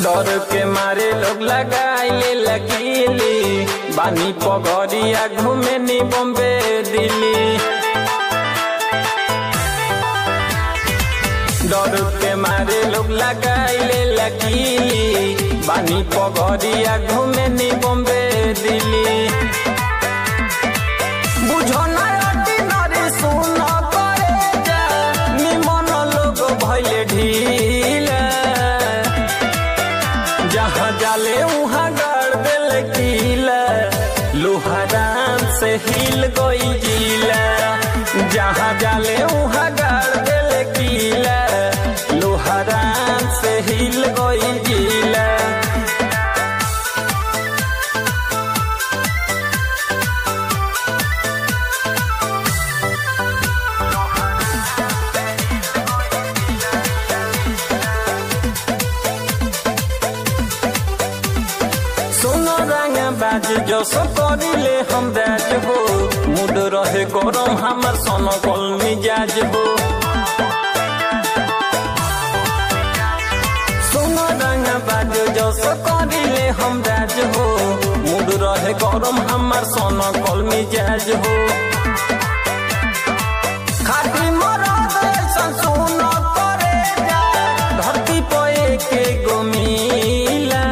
डर के मारे लोग लगाइले लकीली बानी पगड़िया घूमे नी बॉम्बे दिल्ली डर के मारे लोग लगाइले लकीली बानी पगड़िया घूमे नी बॉम्बे दिल्ली बुझो ना ordinary सुन करे जा, निमन लोग भइले ढीला जहाँ जाले उहाँ गाड़ दिल कीला लोहारान से हिल गई जिला जहाँ जाले उहाँ गाड़ दिल कीला लोहारान से हिल गई जिला सुनो रंग बाज जो सो करिले हम राज हो मूड रहे गरम हमर सोनो कल मिजाज हो सुनो रंग बाज जो सो करिले हम राज हो मूड रहे गरम हमर सोनो कल मिजाज हो खाटी मरद ऐसन सुनो करे जा धरती पे के गोमीला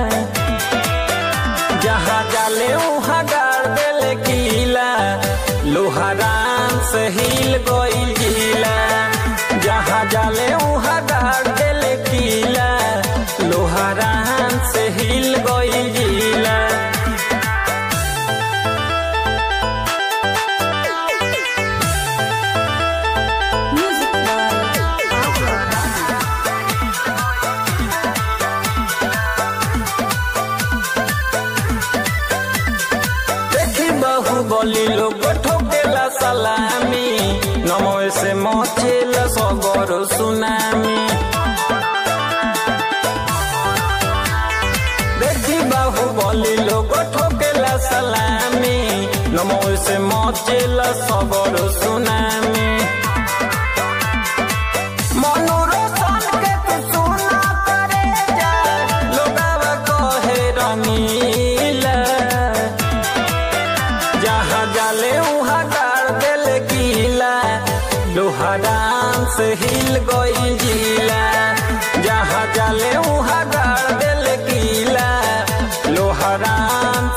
जहाँ जाले उहाँ गाड़ देले कीला लोहारान से हिल गई जिला जहाँ जाले उहाँ गाड़ देले कीला लोहारान से हिल गई जिला Music by Alpha. देखी बहु बोली लोग ठोकेला सलामी नमो से मचेल सबर सुनामी देखी बाहु बोली लोग ठोकेला सलामी नमो से मचेल सबर सुनामी मनोरंजन के तू सुना करे जा लोगावा कहे रंगीला जहाँ जाले उहाँ गाड़ दिल गीला लोहारान से हिल गई जिला जहाँ जाले उहाँ गाड़ दिल गीला लोहारान